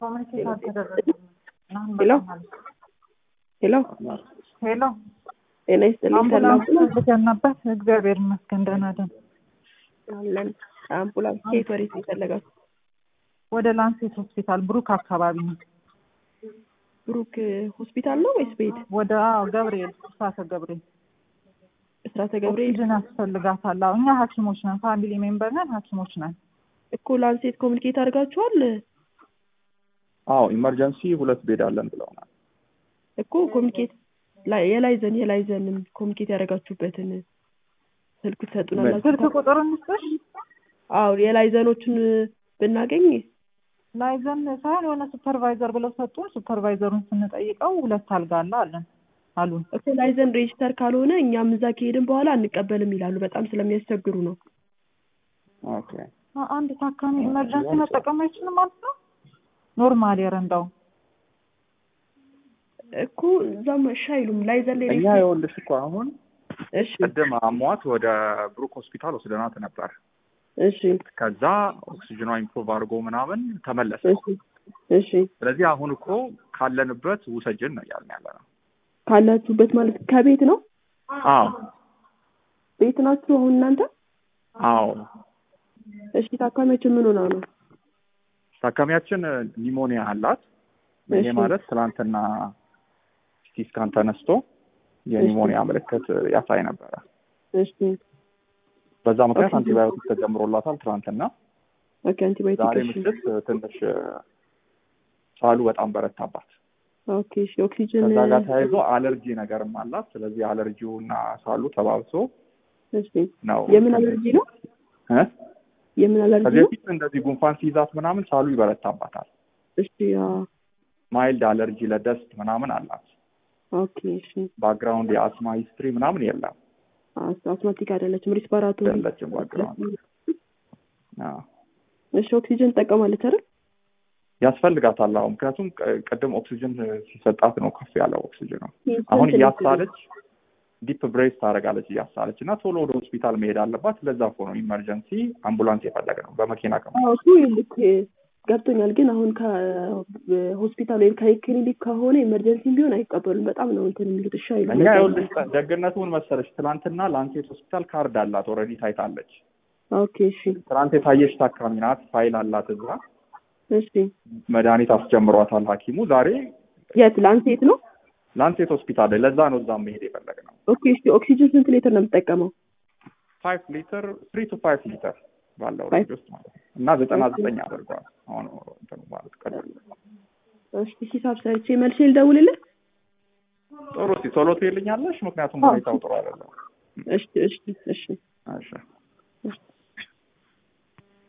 ኮሚኒኬት አልተደረገም። ሄሎ ሄሎ ሄሎ ጤና ይስጥልኝ። አምቡላንስ ሰላም ፈልገን ነበር። እግዚአብሔር ይመስገን ደህና ነን። አለን። አምቡላንስ ከየት ወዴት ነው የፈለጋችሁ? ወደ ላንሴት ሆስፒታል ብሩክ አካባቢ ነው። ብሩክ ሆስፒታል ነው ወይስ ቤት? ወደ አዎ ገብርኤል እሳተ ገብርኤል እስራተ ገብርኤል ኦክሲጅን ያስፈልጋታል። አዎ እኛ ሐኪሞች ነን፣ ፋሚሊ ሜምበር ነን፣ ሐኪሞች ነን። እኮ ላንሴት ኮሚኒኬት አድርጋችኋል አዎ ኢመርጀንሲ ሁለት ቤድ አለን ብለውናል። እኮ ኮሚኒኬት ላይ የላይዘን የላይዘንን ኮሚኒኬት ያደረጋችሁበትን ስልክ ትሰጡናላችሁ? ስልክ ቁጥር እንስጥሽ። አዎ የላይዘኖችን ብናገኝ ላይዘን ሳይሆን የሆነ ሱፐርቫይዘር ብለው ሰጡን። ሱፐርቫይዘሩን ስንጠይቀው ሁለት አልጋ አለ አለን አሉን። እኮ ላይዘን ሬጅስተር ካልሆነ እኛም እዛ ከሄድን በኋላ አንቀበልም ይላሉ። በጣም ስለሚያስቸግሩ ነው። ኦኬ አ- አንድ ታካሚ ኢመርጀንሲ መጠቀም አይችልም ማለት ነው። ኖርማል የረንዳው እኮ እዛም እሺ አይሉም። ላይዘን ላይ እኛ ሬጅስተር የወልሽ እኮ አሁን እሺ ቅድም አሟት ወደ ብሩክ ሆስፒታል ወስደናት ነበር። እሺ ከዛ ኦክሲጅኗ ኢምፕሩቭ አድርጎ ምናምን ተመለሰ። እሺ እሺ ስለዚህ አሁን እኮ ካለንበት ውሰጅን ነው እያልን ያለ ነው። ካላችሁበት ማለት ከቤት ነው አዎ ቤት ናችሁ አሁን እናንተ? አዎ እሺ ታካሚያችን ምን ሆና ነው? ታካሚያችን ኒሞኒያ አላት። ይሄ እሺ። ማለት ትናንትና ሲቲ ስካን ተነስቶ የኒሞኒያ ምልክት ያሳይ ነበረ። እሺ በዛ ምክንያት ኦኬ። አንቲባዮቲክ ተጀምሮላታል ትናንትና። ኦኬ አንቲባዮቲክ ዛሬ እሺ ምሽት ትንሽ ሳሉ በጣም በረታባት። ኦኬ እሺ ኦክሲጅን ከዛ ጋር ተያይዞ አለርጂ ነገርም አላት። ስለዚህ አለርጂው እና ሳሉ ተባብሶ እሺ ነው የምን አለርጂ ነው? እ? የምን አለርጂ ከዚህ ነው? በፊት እንደዚህ ጉንፋን ሲይዛት ምናምን ሳሉ ይበረታባታል። እሺ አዎ ማይልድ አለርጂ ለደስት ምናምን አላት። ኦኬ እሺ ባክግራውንድ የአስማ ሂስትሪ ምናምን የለም አስ- አስማቲክ አይደለችም ሪስፓራቶሪ የለችም ባክግራውንድ። አዎ። እሺ ኦክሲጅን ትጠቀማለች አይደል? ያስፈልጋታል። አሁን ምክንያቱም ቅ- ቅድም ኦክሲጅን ሲሰጣት ነው ከፍ ያለው ኦክሲጅን ነው። ስንት አሁን ነው እያሳለች ዲፕ ብሬስ ታደርጋለች እያሳለች እና ቶሎ ወደ ሆስፒታል መሄድ አለባት። ለዛ እኮ ነው ኢመርጀንሲ አምቡላንስ የፈለገ ነው በመኪና ከ አዎ እሱ ልክ ገብቶኛል። ግን አሁን ከሆስፒታል ወይም ከክሊኒክ ከሆነ ኤመርጀንሲ ቢሆን አይቀበሉም። በጣም ነው እንትን የሚሉት። እሺ አይሉም። እኛ ይኸውልሽ ደግነቱን መሰለሽ ትናንትና ላንሴት ሆስፒታል ካርድ አላት ኦልሬዲ ታይታለች። ኦኬ እሺ ትናንት የታየች ታካሚ ናት። ፋይል አላት እዛ እሺ መድኃኒት አስጀምሯታል ሐኪሙ ዛሬ የት ላንሴት ነው? ላንሴት ሆስፒታል ላይ ለዛ ነው እዛም መሄድ የፈለግ ነው። ኦኬ እሺ ኦክሲጅን ስንት ሊትር ነው የምትጠቀመው? ፋይቭ ሊትር ትሪ ቱ ፋይቭ ሊትር ባለው Five. ሬንጅ ውስጥ ማለት ነው እና ዘጠና ዘጠኝ አድርጓል። አሁን እንትኑ ማለት ቀደም እሺ ሂሳብ ሰርቼ መልሼ ልደውልልህ። ጥሩ እስኪ ቶሎ ትይልኛለሽ፣ ምክንያቱም አዎ። ሁኔታው ጥሩ አይደለም። እሺ እሺ እሺ